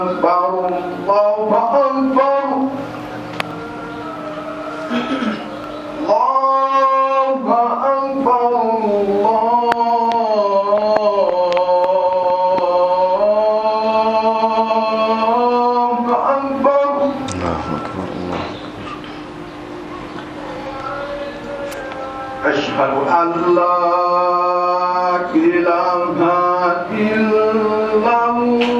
أكبر الله أكبر الله أكبر الله أكبر الله أكبر الله أشهد أن لا إله إلا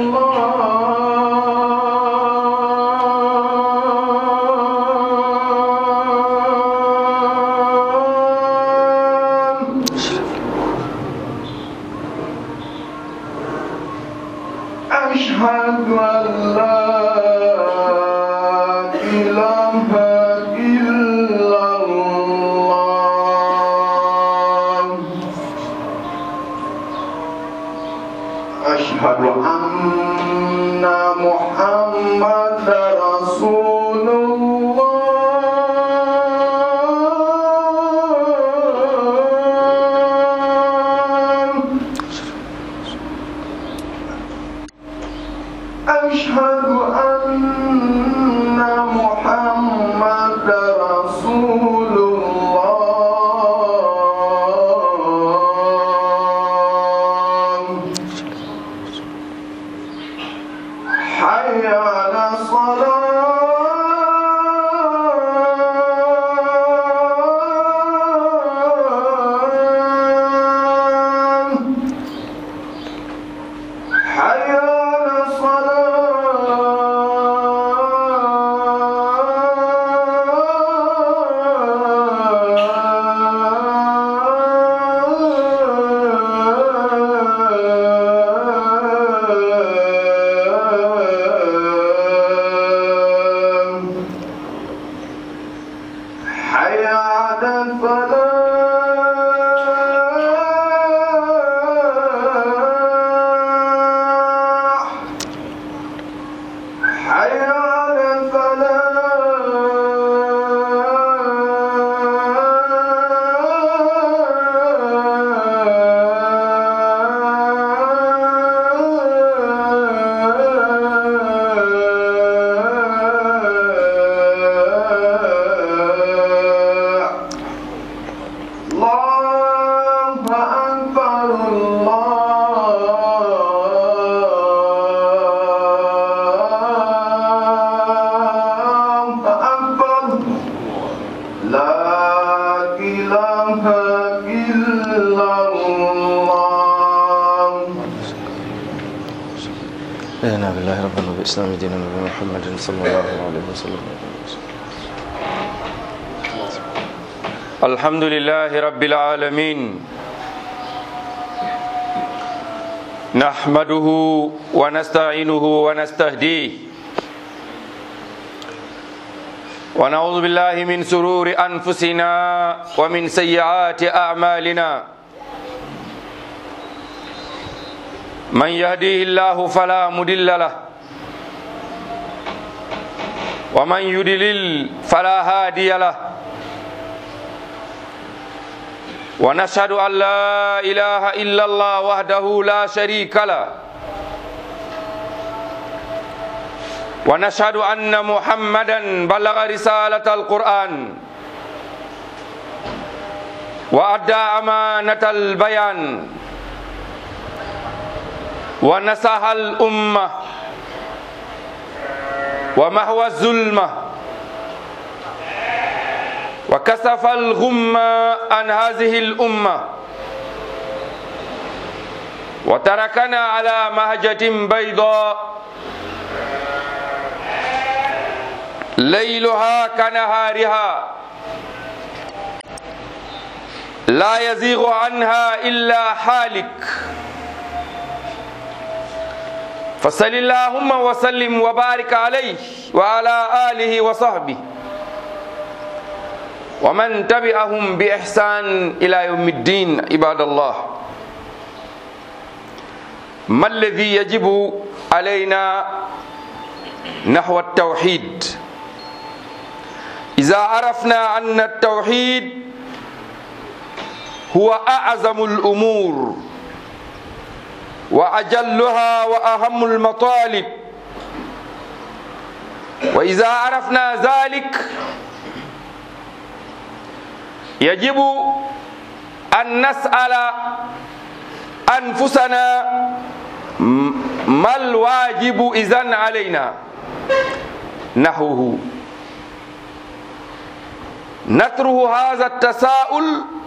الله أشهد أن لا إله إلا الله أشهد أن محمد رسول الله أشهد أن محمد رسول الله حي على الصلاة حي على الصلاة حي على الفلاح حي على الفلاح الله أكبر الله أكبر لا إله إلا الله رضينا بالله ربنا وبالإسلام دينا وبمحمد صلى الله عليه وسلم الحمد لله رب العالمين نحمده ونستعينه ونستهديه ونعوذ بالله من سرور أنفسنا ومن سيئات أعمالنا من يهديه الله فلا مضل له ومن يضلل فلا هادي له ونشهد أن لا إله إلا الله وحده لا شريك له ونشهد أن محمدا بلغ رسالة القرآن وأدى أمانة البيان ونصح الأمة ومحو الظلمة وكسف الغمة عن هذه الأمة وتركنا على مهجة بيضاء ليلها كنهارها لا يزيغ عنها إلا حالك فصل اللهم وسلم وبارك عليه وعلى آله وصحبه ومن تبعهم بإحسان إلى يوم الدين عباد الله ما الذي يجب علينا نحو التوحيد إذا عرفنا أن التوحيد هو أعظم الأمور وأجلها وأهم المطالب wa ida arafna zalik yajibu an nas'ala anfusana ما الواجب إذن علينا نحوه نطرح هذا التساؤل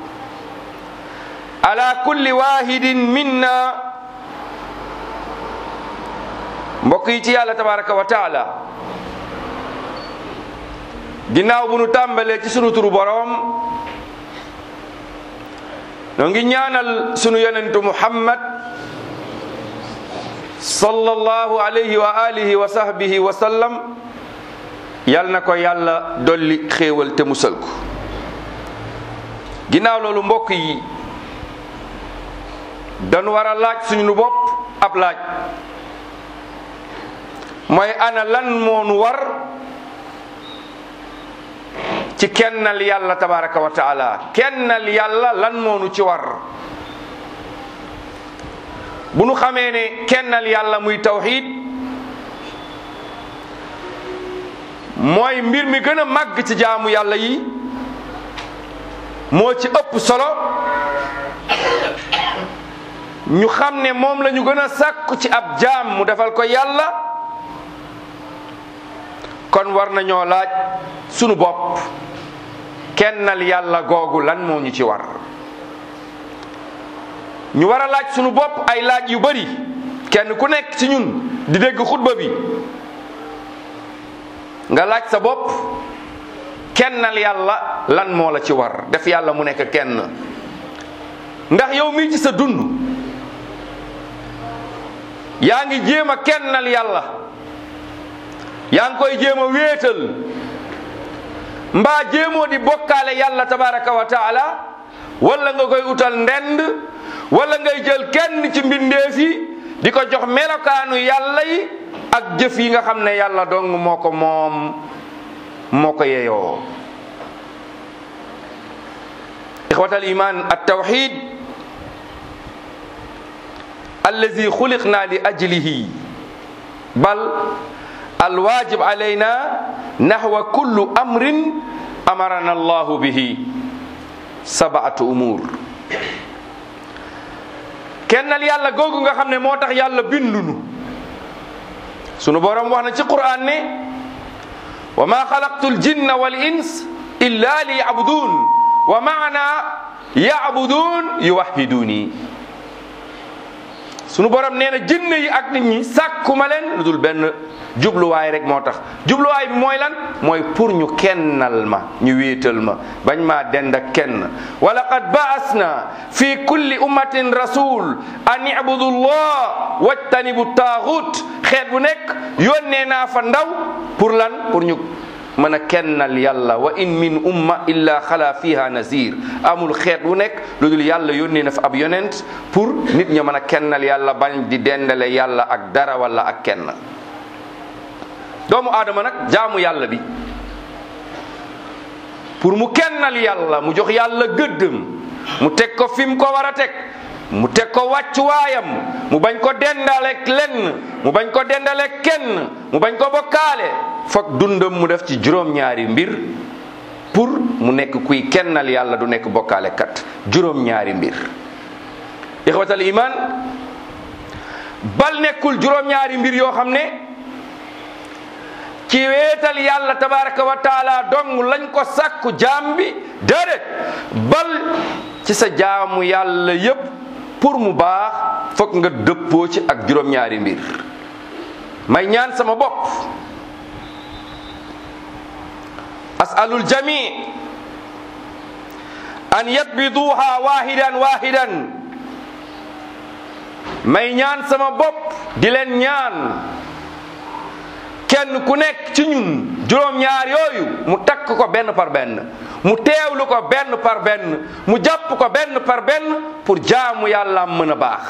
على كل واحد منا mbokk yi ci yàlla tabaraka wa taala ginnaaw bu nu tàmbalee ci sunu turu boroom noo ngi ñaanal sunu yonentu muhammad sallallahu alayhi wa alihi wa sahbihi wa sallam yal na ko yàlla dolli xéewal te musal ko ginnaaw loolu mbokk yi dañu war a laaj suñu bopp ab laaj mooy ana lan moonu war ci kennal yàlla tabaraka wa taala kennal yàlla lan moonu ci war bu nu xamee ne kennal yàlla muy tawxid mooy mbir mi gën a màgg ci jaamu yàlla yi moo ci ëpp solo ñu xam ne moom la ñu gën a sàkku ci ab jaam mu defal ko yàlla kon war nañoo laaj sunu bopp kennal yàlla googu lan moo ñu ci war ñu war a laaj sunu bopp ay laaj yu bari kenn ku nekk ci ñun di dégg xutba bi nga laaj sa bopp kennal yàlla lan moo la ci war def yàlla mu nekk kenn ndax yow mii ci sa dund yaa ngi jéem a kennal yàlla yaa ngi koy jéem a wéetal mbaa jéemoo di bokkaale yàlla tabaraka wa taala wala nga koy utal ndend wala ngay jël kenn ci mbindeef yi di ko jox melokaanu yàlla yi ak jëf yi nga xam ne yàlla dong moo ko moom moo ko yeyoo ixwatal iman at tawxid allazi xuliqna li ajlihi bal alwajib alayna naxwa kullu amrin amarana allahu bihi sabaatu umur kennal yàlla googu nga xam ne moo tax yàlla bindunu sunu borom wax na ci quran ne wa ma xalaqtu ljinna wal ins illa li yabudun wa maana yabudun yuwahiduni sunu borom nee na jinne yi ak nit ñi sàkkuma leen lu dul benn jubluwaay rek moo tax jubluwaay bi mooy lan mooy pour ñu kennal ma ñu wéetal ma bañ maa dend ak kenn wa laqad baasna fi kulli ummatin rasul an ibudu llah wajtanibu taaxut xeet bu nekk yónnee naa fa ndaw pour lan pour ñu mën a kennal yàlla wa in min umma illa xala fiha nazir amul xeet wu nekk lu dul yàlla yónnee na fa ab yonent pour nit ña mën a kennal yàlla bañ di dendale yàlla ak dara wala ak kenn doomu aadama nag jaamu yàlla bi pour mu kennal yàlla mu jox yàlla gëddëm mu teg ko fi mu ko war a teg mu teg ko wàccuwaayam mu bañ ko dendaleek lenn mu bañ ko dendaleek kenn mu bañ ko bokkaale foog dundam mu def ci juróom-ñaari mbir pour mu nekk kuy kennal yàlla du nekk bokkaale kat juróom-ñaari mbir ixwatal iman bal nekkul juróom-ñaari mbir yoo xam ne ci weetal yàlla tabaraka wa taala dong lañ ko sàkku jaam bi déedéet bal ci sa jaamu yàlla yépp pour mu baax foog nga dëppoo ci ak juróom-ñaari mbir may ñaan sama bopp asalul jami an yatbiduha wahidan wahidan may ñaan sama bopp di leen ñaan kenn ku nekk ci ñun juróom-ñaar yooyu mu takk ko benn par benn mu teewlu ko benn par benn mu jàpp ko benn par benn pour jaamu yàlla mën a baax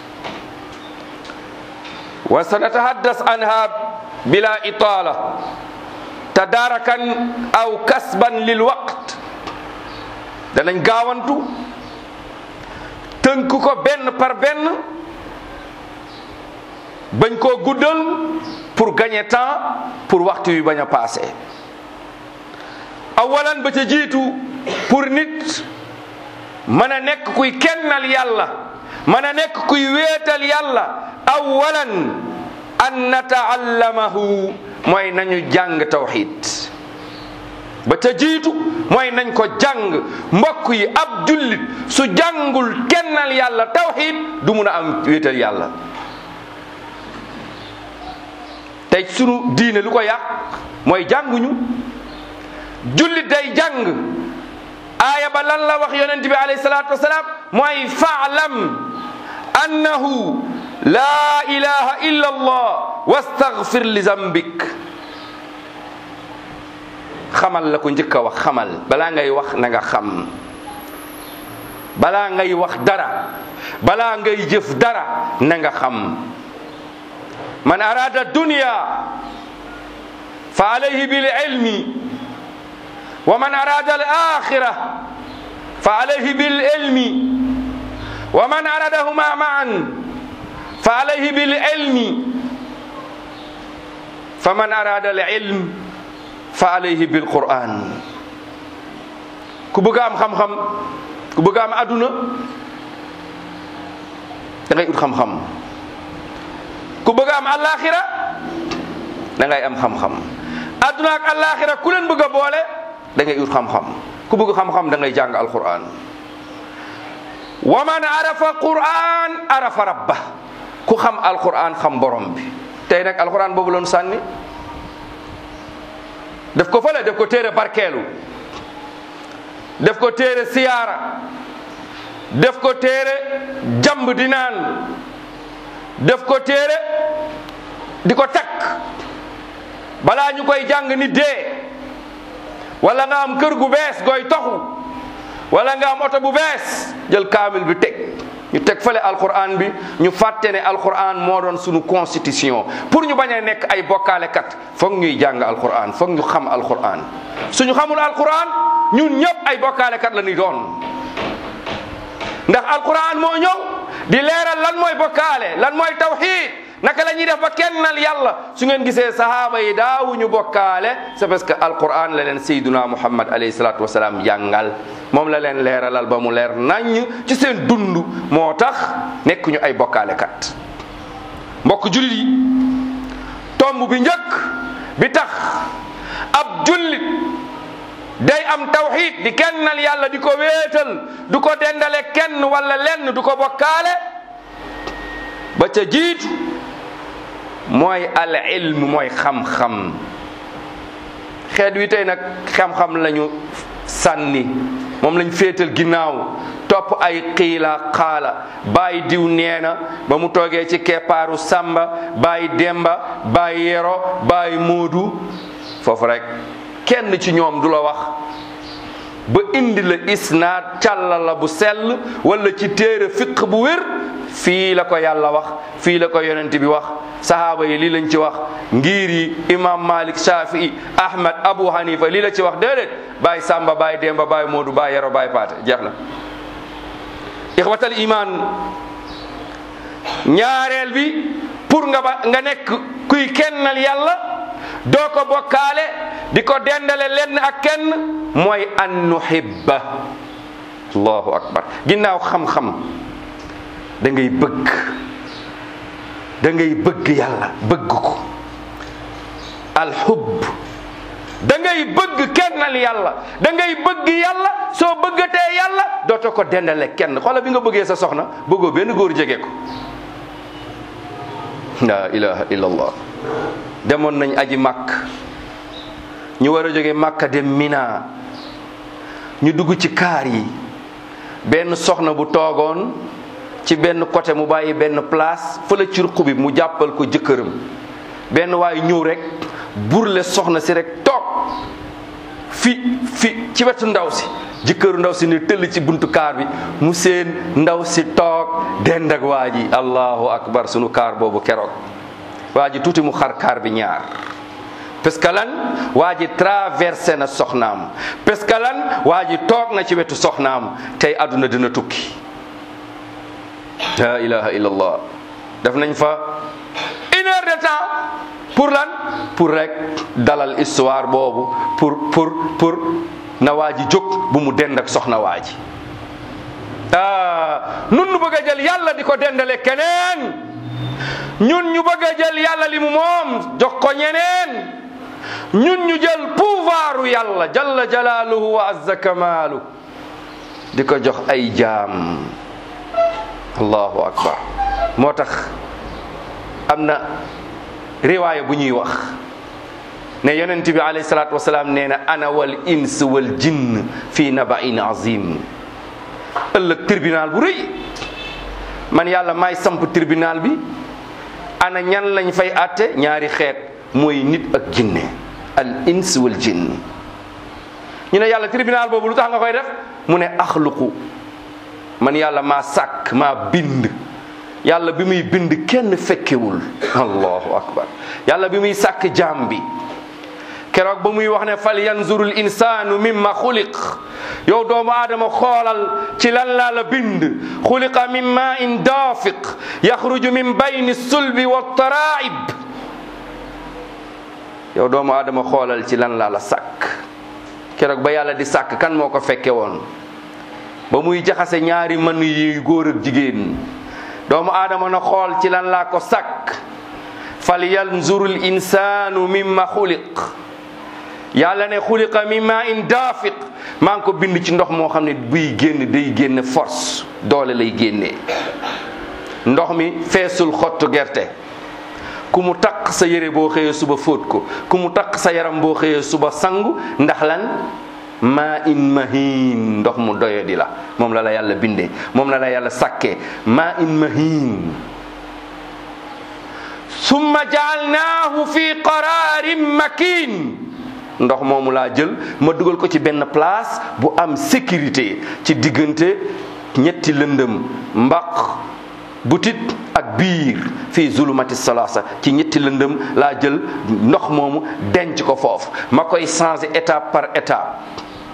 wa sanatahaddas anha bila itala tadarakan aw kasban lil waqt danañ gaawantu tënk ko benn par benn bañ koo guddal pour gagner temps pour waxtu wi bañ a passé awalan ba ca jiitu pour nit mën a nekk kuy kennal yàlla mën a nekk kuy wéetal yàlla awalan an nataallamahu mooy nañu jàng tawxid ba ca jiitu mooy nañ ko jàng mbokk yi ab jullit su jàngul kennal yàlla tawxid du mun a am wéetal yàlla tey sunu diine lu ko yàq mooy jànguñu jullit day jàng aaya ba lan la wax yonent bi alayhi salaatu wasalaam mooy faalam annahu laa ilaha illa allah wastaghfir li zambik xamal la ko njëkk a wax xamal balaa ngay wax na nga xam balaa ngay wax dara balaa ngay jëf dara na nga xam man arada dunya fa alayhi bil ilmi wa man arada al akhirah fa alayhi bil ilmi wa man aradahuma ma'an fa alayhi bil ilmi fa man arada al ilm fa alayhi bil quran ku bëgg am xam-xam ku bëgg am aduna da ngay ut xam-xam ku bëgg am alaxira da ngay am xam-xam aduna ak alaxira ku leen bëgg a boole da ngay ut xam-xam ku bëgg xam-xam da ngay jàng alquran wa man arafa quran arafa rabba ku xam alquran xam borom bi tey nag alquran boobu loon sànni def ko fële def ko téere barkeelu def ko téere siyaara def ko téere jamb di naan def ko téere di ko takk balaa ñu koy jàng ni dee wala nga am kër gu bees gooy toxu wala nga am oto bu bees jël kaamil bi teg ñu teg fële alquran bi ñu fàtte ne alquran moo doon sunu constitution pour ñu bañ a nekk ay bokkaalekat foog ñuy jàng alquran foog ñu xam alquran suñu xamul alquran ñun ñëpp ay bokkaalekat la ñuy doon ndax alquran moo ñëw di leeral lan mooy bokkaale lan mooy tawxid naka la ñuy def ba kennal yàlla su ngeen gisee sahaaba yi daawuñu bokkaale c'est parce que alquran la leen sayduna muhammad alayhi salatu wasalaam jàngal moom la leen leeralal ba mu leer naññ ci seen dund moo tax nekkuñu ay bokkaalekat mbokk jullit yi tomb bi njëkk bi tax ab jullit day am tawxid di kennal yàlla di ko wéetal du ko dendale kenn wala lenn du ko bokkaale ba ca jiitu mooy al ilm mooy xam-xam xeet wi tey nag xam-xam lañu sànni moom lañ féetal ginnaaw topp ay xiila xaala bàyyi diw nee na ba mu toogee ci keppaaru sàmba bàyyi demba bàyyi yero bàyyi moodu foofu rek kenn ci ñoom du la wax ba indi la isnaad càlla la bu sell wala ci téere fiq bu wér fii la ko yàlla wax fii la ko yonent bi wax sahaaba yi lii lañ ci wax ngir yi imam malik shafii ahmad abu hanifa lii la ci wax déedéet bàyyi sàmba bàyyi demba bàyyi moodu bàyyi yero bàyyi paate jeex na ixwatal iman ñaareel bi pour nga ba nga nekk kuy kennal yàlla doo ko bokkaale di ko dendale lenn ak kenn mooy an nuhibba allahu akbar ginnaaw xam-xam da ngay bëgg da ngay bëgg yàlla bëgg ko alxubb da ngay bëgg kennal yàlla da ngay bëgg yàlla soo bëggatee yàlla dootoo ko dendale kenn xoola bi nga bëggee sa soxna bëggoo benn góor jege ko la ilaha illa allah demoon nañ aji màkk ñu war a jóge màkka dem mina ñu dugg ci kaar yi benn soxna bu toogoon ci benn côté mu bàyyi benn place fële ci ruq bi mu jàppal ko jëkkëram benn waaye ñëw rek burle soxna si rek toog fi fi ci wetu ndaw si jëkkëru ndaw si ni tëll ci buntu kaar bi mu seen ndaw si toog dend ak waa ji allahu akbar sunu kaar boobu keroog waa ji tuuti mu xar kaar bi ñaar parce que lan waa ji traversé na soxnaam parce que lan waa ji toog na ci wetu soxnaam tey àdduna dina tukki la ilaha illallah def nañ fa temps pour lan pour rek dalal histoire boobu pour pour pour na waa ji jóg bu mu dend ak soxna waa ji ah nun ñu bëgg a jël yàlla di ko dendale keneen ñun ñu bëgg a jël yàlla li mu moom jox ko ñeneen ñun ñu jël pouvoiru yàlla jalla jalaaluhu wa azza kamaalu di ko jox ay jaam allahu akbar moo tax am na riwaaya bu ñuy wax ne yonent bi alayhi salaatu wasalaam nee na ana wal ins wal jinn fii nabain azim ëllëg tribunal bu rëy man yàlla maay samp tribunal bi ana ñan lañ fay àtte ñaari xeet mooy nit ak jinne al ins wal jinn ñu ne yàlla tribunal boobu lu tax nga koy def mu ne axluqu man yàlla maa sàkk maa bind yàlla bi muy bind kenn fekkewul allahu akbar yàlla bi muy sàkk jaam bi keroog ba muy wax ne fal yanzurul insaanu mimma xuliq yow doomu aadama xoolal ci lan laa la bind xuliqa min ma in daafiq yaxruju min bayni sulbi wa taraib yow doomu aadama xoolal ci lan laa la sàkk keroog ba yàlla di sàkk kan moo ko fekke woon ba muy jaxase ñaari mën yi góor ak jigéen doomu aadama na xool ci lan laa ko sàkk fal yanzurul insaanu mimma xuliq yàlla ne xuliqa min ma in daafiq maa ngi ko bind ci ndox moo xam ne buy génn day génn force doole lay génnee ndox mi feesul xottu gerte ku mu taq sa yére boo xëyee suba fóot ko ku mu taq sa yaram boo xëyee suba sangu ndax lan maa in mahin ndox mu doyadi la moom la la yàlla bindee moom la la yàlla sàkkee maa in mahin summa jaalnaahu fi qararin makin ndox moomu laa jël ma dugal ko ci benn place bu am sécurité ci diggante ñetti lëndëm mbaq butit ak biir fii zulumati salasa ci ñetti lëndëm laa jël ndox moomu denc ko foofu ma koy changer étape par étape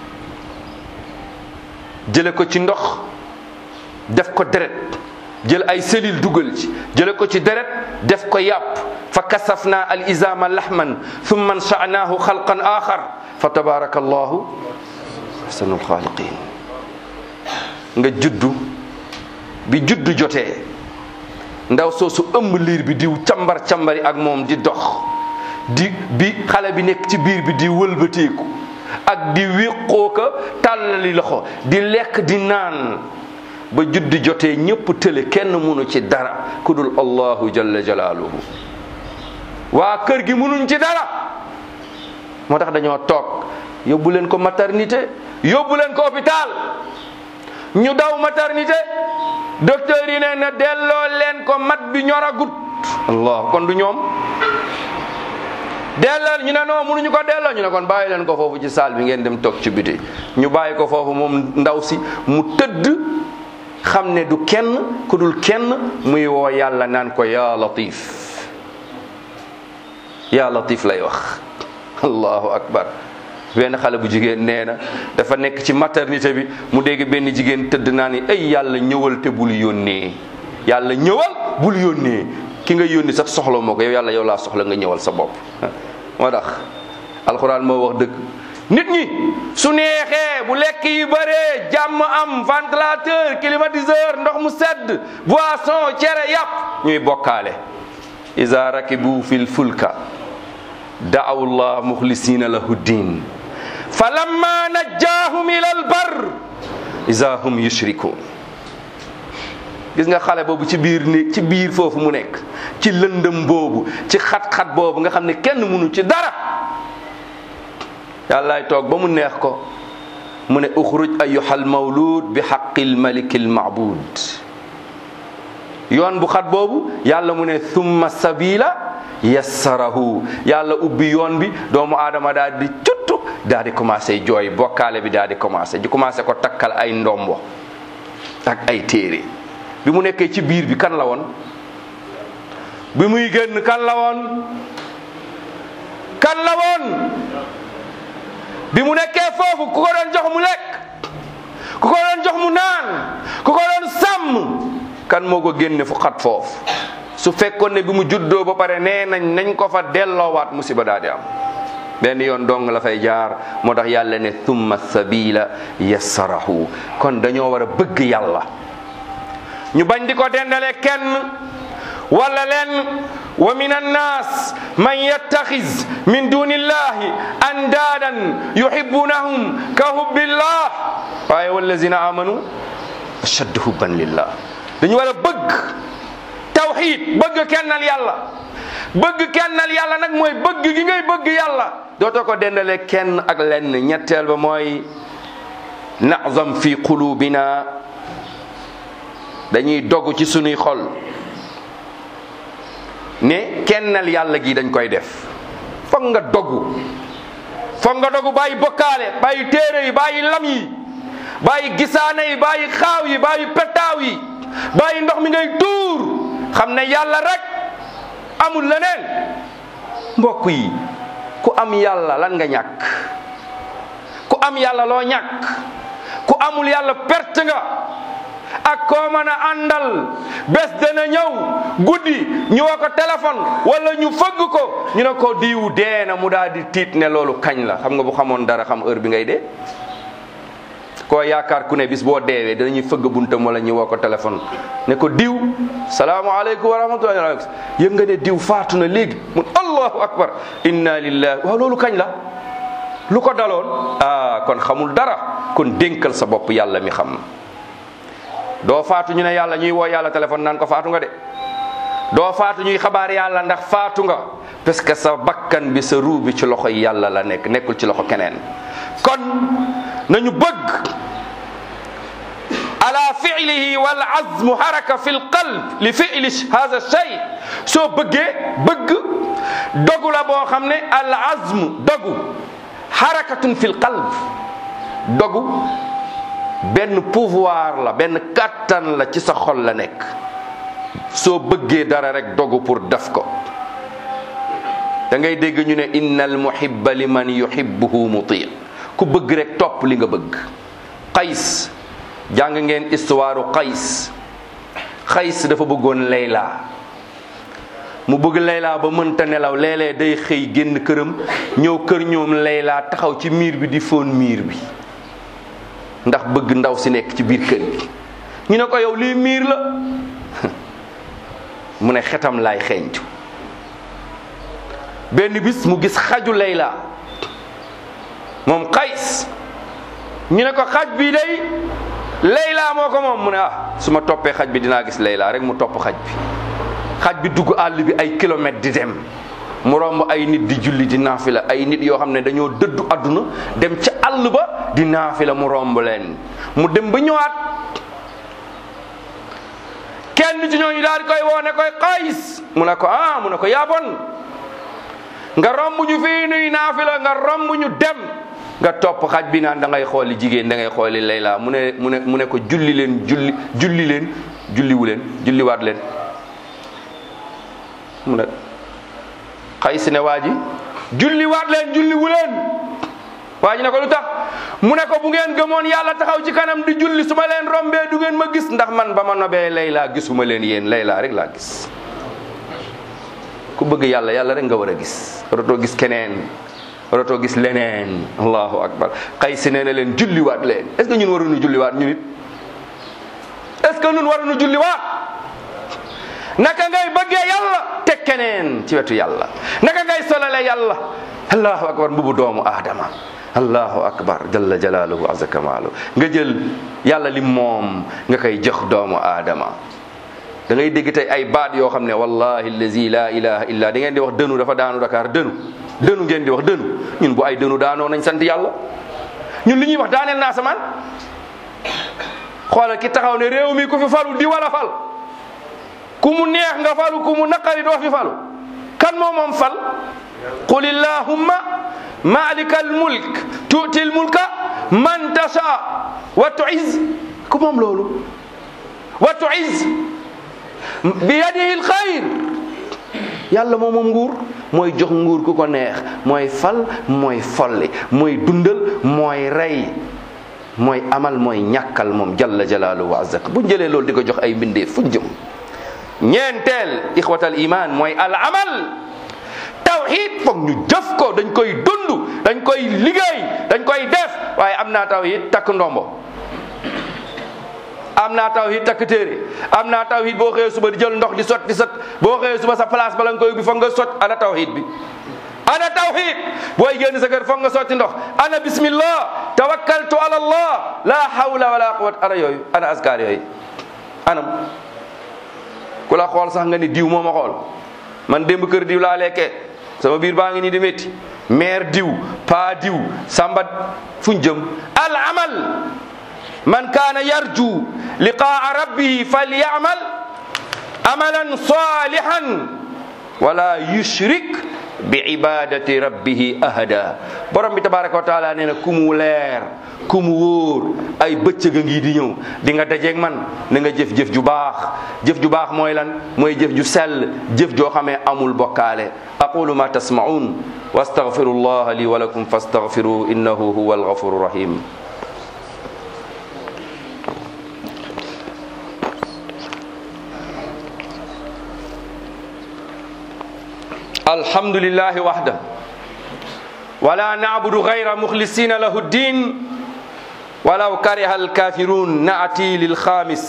jële ko ci ndox def ko deret jël ay cellules dugal ci jële ko ci deret def ko yàpp fa kasafna al izama lahman thumma ansha'nahu xalqan axar fa tabaraka allahu ahsanul xaaliqin nga juddu bi juddu jotee ndaw soosu ëmb liir bi di càmbar càmbari ak moom di dox di bi xale bi nekk ci biir bi di wëlbateeku ak di wéqoo ko tàllali loxo di lekk di naan ba juddi jotee ñëpp tële kenn mënu ci dara ku dul allahu jalla jalaaluhu waa kër gi mënuñ ci dara moo tax dañoo toog yóbbu leen ko maternité yóbbu leen ko hôpital ñu daw maternité docteur yi ne na delloo leen ko mat bi ñoragut allah kon du ñoom delloo ñu ne non mënuñu ko delloo ñu ne kon bàyyi leen ko foofu ci salle bi ngeen dem toog ci biti ñu bàyyi ko foofu moom ndaw si mu tëdd xam ne du kenn ku dul kenn muy woo yàlla naan ko yaa latif yaa latif lay wax allahu akbar benn xale bu jigéen nee na dafa nekk ci maternité bi mu dégg benn jigéen tëdd naa ni ay yàlla ñëwal te bul yónnee yàlla ñëwal bul yónnee ki nga yónni sax soxla moo ko yow yàlla yow laa soxla nga ñëwal sa bopp moo tax alxuraan moo wax dëgg nit ñi su neexee bu lekk yi bëree jàmm am ventilateur climatiseur ndox mu sedd boisson cere yàpp ñuy bokkaale iza rakibu fil fulka da'aw llah muxlisina lahu ddin fa lamma najjaahum ila al bar iza hum yushrikun gis nga xale boobu ci biir ni ci biir foofu mu nekk ci lëndëm boobu ci xat-xat boobu nga xam ne kenn mënu ci dara yàllaay toog ba mu neex ko mu ne uxruj ayyuhal mawlud bi haqqil malikil ma'bud yoon bu xat boobu yàlla mu ne thumma sabila yassarahu yàlla ubbi yoon bi doomu aadama daal di cuttu daal di commencé jooy bokkaale bi daal di commencé di commencé ko takkal ay ndombo ak ay téere bi mu nekkee ci biir bi kan la woon bi muy génn kan la woon kan la woon bi mu nekkee foofu ku ko doon jox mu lekk ku ko doon jox mu naan ku ko doon sàmm kan moo ko génne fu xat foofu su fekkoon ne bi mu juddoo ba pare nee nañ nañ ko fa delloowaat musiba daal di am benn yoon dong la fay jaar moo tax yàlla ne thumma sabila yassarahu kon dañoo war a bëgg yàlla ñu bañ di ko dendale kenn wala leen wa min annas man yattaxiz min duni illahi andaadan yuhibbunahum ka hubbillah waaye wallazina amanu ashaddu hubban lillah dañu war a bëgg tawxid bëgg kennal yàlla bëgg kennal yàlla nag mooy bëgg gi ngay bëgg yàlla dootoo ko dendale kenn ak lenn ñetteel ba mooy nazam fi qulubina dañuy dogg ci sunuy xol ne kennal yàlla gi dañ koy def foog nga dogu foog nga dogu bàyyi bokkaale bàyyi téere yi bàyyi lam yi bàyyi gisaane yi bàyyi xaaw yi bàyyi petaaw yi bàyyi ndox mi ngay tuur xam ne yàlla rek amul leneen mbokk yi ku am yàlla lan nga ñàkk ku am yàlla loo ñàkk ku amul yàlla perte nga ak koo mën a àndal bés dana ñëw guddi ñu woo ko téléphone wala ñu fëgg ko ñu ne ko diwu dee na mu daal di tiit ne loolu kañ la xam nga bu xamoon dara xam heure bi ngay dee koo yaakaar ku ne bis boo deewee danañuy fëgg buntam wala ñu woo ko téléphone ne ko diw salaamaaleykum wa rahmatullahi yëg nga ne diw faatu na léegi mun allahu akbar inna lillahi waaw loolu kañ la lu ko daloon ah kon xamul dara kon dénkal sa bopp yàlla mi xam doo faatu ñu ne yàlla ñuy woo yàlla téléphone naan ko faatu nga de doo faatu ñuy xabaar yàlla ndax faatu nga parce que sa bakkan bi sa ruu bi ci loxo yàlla la nekk nekkul ci loxo keneen kon nañu bëgg ala fiilihi wal azmu haraka fi lqalb li fiili hada shay soo bëggee bëgg dogu la boo xam ne al azmu dogu harakatun fi lqalb dogu benn pouvoir la benn kàttan la ci sa xol la nekk soo bëggee dara rek dogu pour def ko da ngay dégg ñu ne innal muhibba liman yuhibbuhu muti ku bëgg rek topp li nga bëgg qays jàng ngeen histoire qays qays dafa bëggoon layla mu bëgg layla ba mënta nelaw léeg-léeg day xëy génn këram ñëw kër ñoom layla taxaw ci miir bi di fóon miir bi ndax bëgg ndaw si nekk ci biir kër gi ñu ne ko yow lii miir la mu ne xetam laay xeeñtu benn bis mu gis xaju layla moom qays ñu ne ko xaj bi day layla moo ko moom mu ne ah su ma toppee xaj bi dinaa gis layla rek mu topp xaj bi xaj bi dugg àll bi ay kilomètres di dem mu romb ay nit di julli di naafila ay nit yoo xam ne dañoo dëddu àdduna dem ca àll ba di naafila mu romb leen mu dem ba ñëwaat kenn ci ñooñu daal di koy woo ne koy qays mu ne ko ah mu ne ko yaa bon nga romb ñu fii nuy naafila nga romb ñu dem nga topp xaj bi naan da ngay xooli jigéen da ngay xooli layla mu ne mu ne mu ne ko julli leen julli julli leen julliwu leen julliwaat leen mu ne xay si ne waa ji julliwaat leen julliwu leen waa ji ne ko lu tax mu ne ko bu ngeen gëmoon yàlla taxaw ci kanam di julli su ma leen rombee du ngeen ma gis ndax man ba ma nobee layla gisuma leen yéen layla rek laa gis ku bëgg yàlla yàlla rek nga war a gis waratoo gis keneen waratoo gis leneen allahu akbar xay si nee na leen julliwaat leen est ce que ñun waruñu julliwaat ñu nit est ce que ñun waruñu julliwaat naka ngay bëggee yàlla teg keneen ci wetu yàlla naka ngay solale yàlla allahu akbar mbubu doomu aadama allahu akbar jalla jalaaluhu azza kamaalu nga jël yàlla li moom nga koy jox doomu aadama da ngay dégg tey ay baat yoo xam ne wallahi allazi la ilaha illa da ngeen di wax dënu dafa daanu Dakar dënu dënu ngeen di wax dënu ñun bu ay dënu daanoo nañ sant yàlla ñun li ñuy wax daaneel naa samaan xoolal ki taxaw ne réew mi ku fi falu di wala fal ku mu neex nga falu ku mu naqari doo fi falu kan moo moom fal qul illahumma malika almulk tuuti almulka man tasha wa tuiz ku moom loolu wa tuiz bi yadihi alxayr yàlla moom moom nguur mooy jox nguur ku ko neex mooy fal mooy folli mooy dundal mooy rey mooy amal mooy ñàkkal moom jalla jalaaluhu wa azzak bu jëlee loolu di ko jox ay mbindee fu jëm ñeenteel ixwatal iman mooy al amal tawhid foog ñu jëf ko dañ koy dund dañ koy liggéey dañ koy def waaye am naa tawhid takk ndombo am naa tawhid takk téere am naa tawhid boo xëyee suba di jël ndox di sot di sot boo xëyee suba sa place bala nga koy ubbi foog nga sot ana tawhid bi ana tawhid booy génn sa kër foog nga sotti ndox ana bismillah tawakkaltu ala allah la hawla wala quwwata ana yooyu ana askar yooyu anam ku la xool sax nga ni diw moo ma xool man démb kër diw laa lekkee sama biir baa ngi nii di métti maire diw pa diw samba fuñ jëm al amal man kaana yarju liqaa rabbihi falyamal amalan salihan wala yushrik bi ibadati rabbihi ahada borom bi tabaraka wa taala nee na ku mu leer ku mu wóor ay bëccëg a ngi di ñëw di nga dajeeg man na nga jëf-jëf ju baax jëf ju baax mooy lan mooy jëf ju sell jëf joo xamee amul bokkaale aqulu ma tasmaun wa astaghfiru allah li wa lakum fastaghfiru innahu huwa alghafuru rahim الحمد لله وحده ولا نعبد غير مخلصين له الدين ولو كره الكافرون نأتي للخامس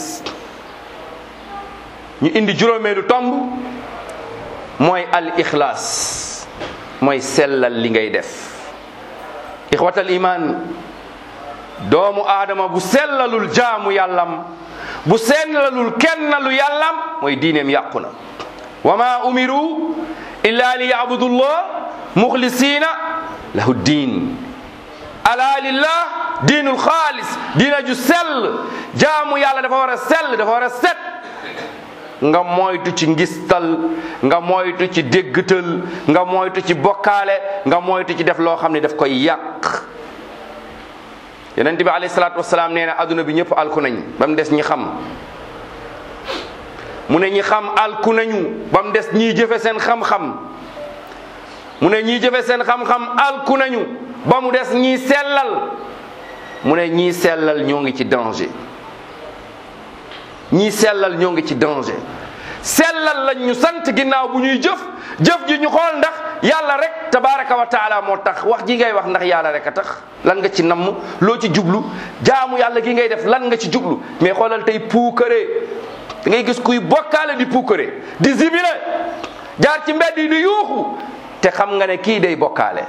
ñu indi juróomeelu tomb mooy al ixlaas mooy sellal li ngay def ixwatal iman doomu aadama bu sellalul jaamu yàllam bu sellalul kennalu yàllam mooy diineem yàqu na wa ma umiru illa li yabudullah muxlisina lahu diin ala lillah diinul xaalis diina ju sell jaamu yàlla dafa war a sell dafa war a set nga moytu ci ngistal nga moytu ci déggtal nga moytu ci bokkaale nga moytu ci def loo xam ne daf koy yàq yonent bi alayhi salaatu wasalaam nee na adduna bi ñëpp alku nañ ba mu des ñi xam mu ne ñi xam alku nañu ba mu des ñiy jëfe seen xam-xam mu ne ñiy jëfe seen xam-xam alku nañu ba mu des ñiy sellal mu ne ñiy sellal ñoo ngi ci danger ñiy sellal ñoo ngi ci danger sellal lañ ñu sant ginnaaw bu ñuy jëf jëf ji ñu xool ndax yàlla rek tabaraka wa taala moo tax wax ji ngay wax ndax yàlla rek a tax lan nga ci namm loo ci jublu jaamu yàlla gi ngay def lan nga ci jublu mais xoolal tey puukare da ngay gis kuy bokkaale di puukare di zibile jaar ci mbedd yi di yuuxu te xam nga ne kii day bokkaale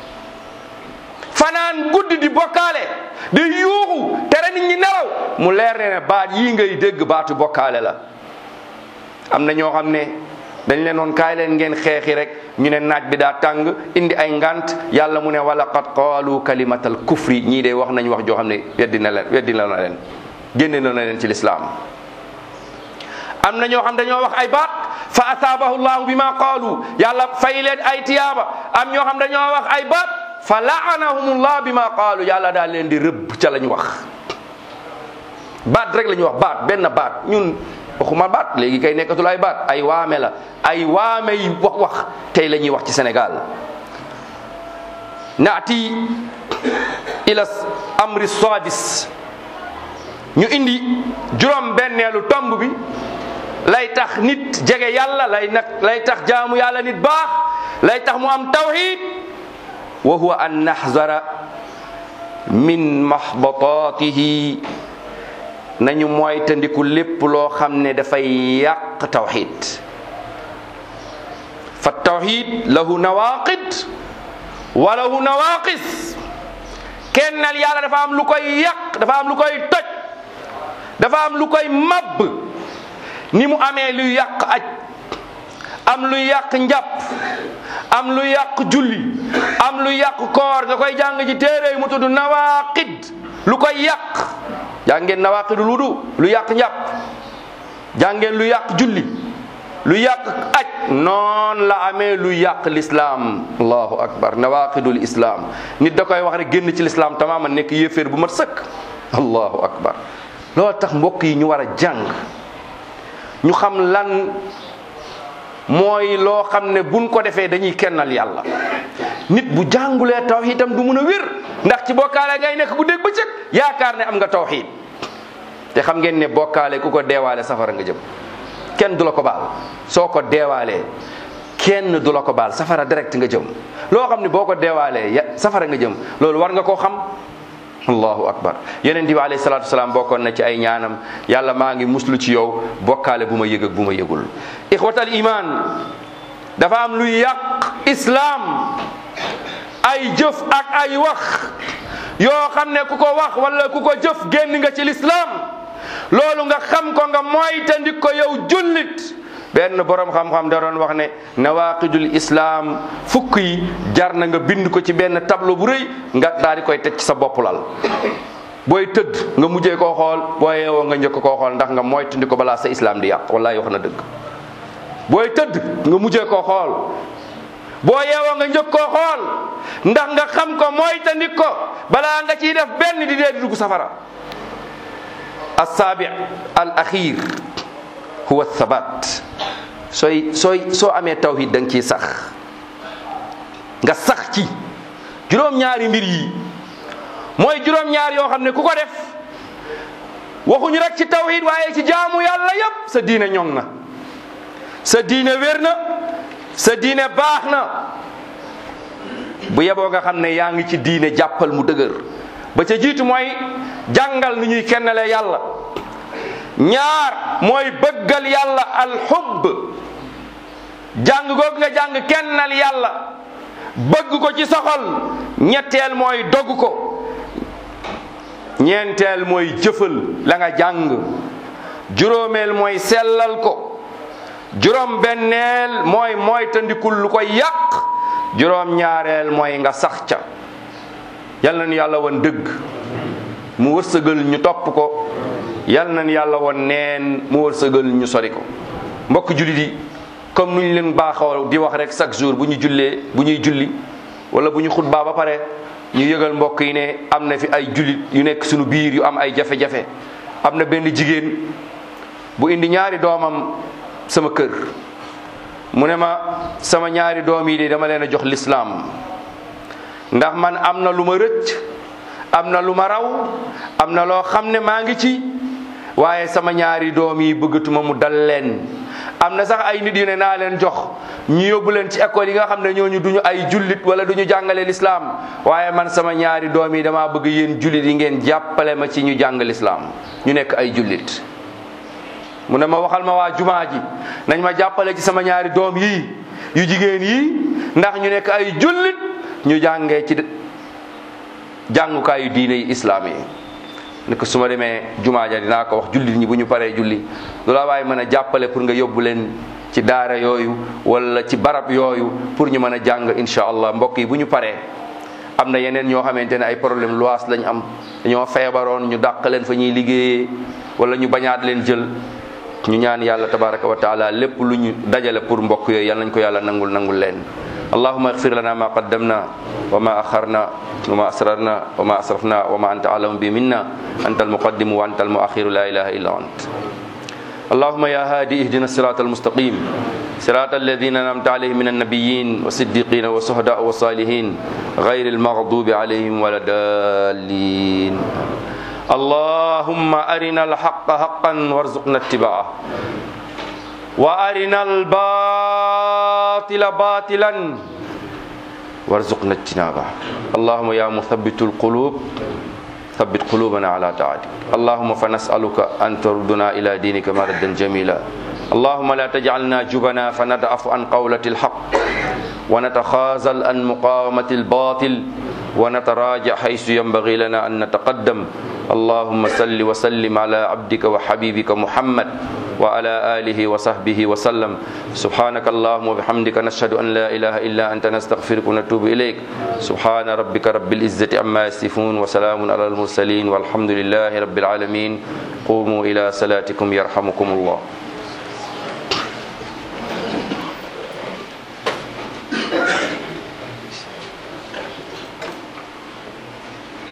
fanaan guddi di bokkaale di yuuxu tere nit ñi nelaw mu leer ne ne baat yii ngay dégg baatu bokkaale la am na ñoo xam ne dañ leen noon kaay leen ngeen xeexi rek ñu ne naaj bi daa tàng indi ay ngant yàlla mu ne wala qad qaalu kalimatal kufri ñii de wax nañ wax joo xam ne weddi na leen weddi na leen génne na leen ci lislaam am na ñoo xam dañoo wax ay baat fa asaabahu llahu bima qaalu yàlla fay leen ay tiyaaba am ñoo xam dañoo wax ay baat fa laanahumullah bima qaalu yàlla daal leen di rëbb ca lañ wax baat rek la ñuy wax baat benn baat ñun waxuma baat léegi kay nekkatul ay baat ay waame la ay waame yi wax wax tey la ñuy wax ci Sénégal naati ila amri sadis ñu indi juróom benneelu tomb bi lay tax nit jege yàlla lay nag lay tax jaamu yàlla nit baax lay tax mu am tawhid wa huwa an naxzara min mahbatatihi nañu moytandiku lépp loo xam ne dafay yàq tawxid fa tawxid lahu nawaqid wa lahu nawaqis kennal yàlla dafa am lu koy yàq dafa am lu koy toj dafa am lu koy mabb ni mu amee luy yàq aj am lu yàq njàpp am lu yàq julli am lu yàq koor nga koy jàng ci téere mu tudd nawaqid lu koy yàq jàngeen nawaqidul wudu lu yàq njàpp jàngeen lu yàq julli lu yàq aj noon la amee lu yàq lislaam allahu akbar nawaqidul islam nit da koy wax rek génn ci lislaam tamaama nekk yéeféer bu mat sëkk allahu akbar loolu tax mbokk yi ñu war a jàng ñu xam lan mooy loo xam ne buñ ko defee dañuy kennal yàlla nit bu jàngulee tawhid itam du mun a wér ndax ci bokkaale ngay nekk bu dégg bëccëg yaakaar ne am nga tawhid te xam ngeen ne bokkaale ku ko deewaale safara nga jëm kenn du la ko baal soo ko deewaalee kenn du la ko baal safara direct nga jëm loo xam ne boo ko deewaalee ya safara nga jëm loolu war nga koo xam allahu akbar yonent bi alayhi salaatu wasalaam bokkoon na ci ay ñaanam yàlla maa ngi muslu ci yow bokkaale bu ma yëg ak bu ma yëgul ixwatal iman dafa am luy yàq islaam ay jëf ak ay wax yoo xam ne ku ko wax wala ku ko jëf génn nga ci lislaam loolu nga xam ko nga moytandik ko yow jullit benn borom xam-xam da doon wax ne nawaqidul islam fukk yi jar na nga bind ko ci benn tableau bu rëy nga daal di koy teg ci sa bopp lal booy tëdd nga mujjee koo xool boo yeewoo nga njëkk koo xool ndax nga moytandi ko balaa sa islam di yàq wallahi wax na dëgg booy tëdd nga mujjee koo xool boo yeewoo nga njëkk koo xool ndax nga xam ko moytandi ko balaa nga ciy def benn di dee di dugg safara assaabi al axir huwa thabat sooy sooy soo amee tawhid da nga ciy sax nga sax ci juróom-ñaari mbir yi mooy juróom-ñaar yoo xam ne ku ko def waxuñu rek ci tawhid waaye ci jaamu yàlla yépp sa diine ñoŋ na sa diine wér na sa diine baax na bu yeboo nga xam ne yaa ngi ci diine jàppal mu dëgër ba ca jiitu mooy jàngal nu ñuy kennale yàlla ñaar mooy bëggal yàlla alxubb jàng googu nga jàng kennal yàlla bëgg ko ci soxol ñetteel mooy dogg ko ñeenteel mooy jëfal la nga jàng juróomeel mooy sellal ko juróom benneel mooy mooy tandikul lu koy yàq juróom ñaareel mooy nga sax ca yal na nu yàlla woon dëgg mu wërsëgal ñu topp ko yal na nu yàlla woon neen mu wërsëgal ñu sori ko mbokk jullit yi comme nu ñu leen baaxoo di wax rek chaque jour bu ñu jullee bu ñuy julli wala bu ñu xutbaa ba pare ñu yëgal mbokk yi ne am na fi ay jullit yu nekk suñu biir yu am ay jafe-jafe am na benn jigéen bu indi ñaari doomam sama kër mu ne ma sama ñaari doom yi de dama leen a jox lislaam ndax man am na lu ma rëcc am na lu ma raw am na loo xam ne maa ngi ci waaye sama ñaari doom yi bëggatuma mu dal leen am na sax ay nit yu ne naa leen jox ñu yóbbu leen ci école yi nga xam ne ñooñu duñu ay jullit wala duñu jàngale lislaam waaye man sama ñaari doom yi damaa bëgg yéen jullit yi ngeen jàppale ma ci ñu jàng lislaam ñu nekk ay jullit mu ne ma waxal ma waa jumaa ji nañ ma jàppale ci sama ñaari doom yii yu jigéen yii ndax ñu nekk ay jullit ñu jàngee ci jàngukaayu diine yi islaam yi ne ko su ma demee jumaa ja dinaa ko wax jullit ñi bu ñu paree julli lu la waaye mën a jàppale pour nga yóbbu leen ci daara yooyu wala ci barab yooyu pour ñu mën a jàng insha allah mbokk yi bu ñu paree am na yeneen ñoo xamante ne ay problème luwaas lañ am dañoo feebaroon ñu dàq leen fa ñuy liggéeyee wala ñu bañaat leen jël ñu ñaan yàlla tabaraka wa taala lépp lu ñu dajale pour mbokk yooyu yal nañ ko yàlla nangul nangul leen allahuma igfir lana ma qaddamna wa ma akharna wa ma asrarna wa ma asrafna wa ma anta alamu bi minna anta almuqaddimu wa anta almuakhiru la ilaha illa ant اللهم يا هادي اهدنا الصراط المستقيم صراط الذين انعمت عليهم من النبيين والصديقين والشهداء والصالحين غير المغضوب عليهم ولا الضالين اللهم أرنا الحق حقا وارزقنا اتباعه وأرنا الباطل باطلا وارزقنا اجتنابه اللهم يا مثبت القلوب ثبت قلوبنا على طاعتك اللهم فنسألك أن تردنا إلى دينك مردا جميلا اللهم لا تجعلنا جبنا فندعف عن قولة الحق ونتخاذل عن مقاومة الباطل ونتراجع حيث ينبغي لنا أن نتقدم اللهم صل وسلم على عبدك وحبيبك محمد وعلى آله وصحبه وسلم سبحانك اللهم وبحمدك نشهد أن لا إله إلا أنت نستغفرك ونتوب إليك سبحان ربك رب العزة عما يصفون وسلام على المرسلين والحمد لله رب العالمين قوموا إلى صلاتكم يرحمكم الله